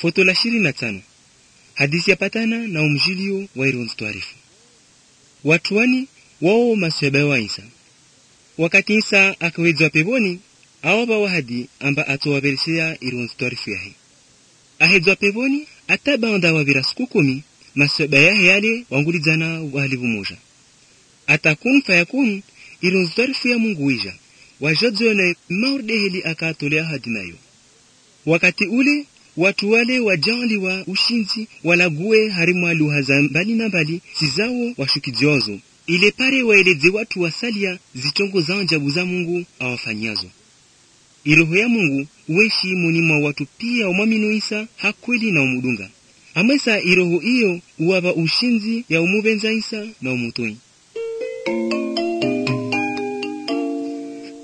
foto la ishirini na tano hadisi yapatana na umjilio wa ironzi twarifu watu wani wao masweba wa isa wakati isa akawedzwa peponi awapa wahadi amba atowaperesea ironzi twarifu yahe ahedzwa peponi atabanda wavira siku kumi masweba yahe yale wangulidzana wahalivu moja atakun fayakun ironzi twarifu ya mungu wija wajodzone maurdeheli akatolea hadi nayo wakati ule watu wale wajaliwa ushinzi walague harimwa lugha za mbali na mbali sizawo washukidziozo ile pare waeleze watu wasalia zitongo za ajabu za mungu awafanyazo iroho ya mungu uweshi muni mwa watu pia umwaminu isa hakweli na umudunga amwesa iroho iyo uwava ushinzi ya umubenza isa na umutoi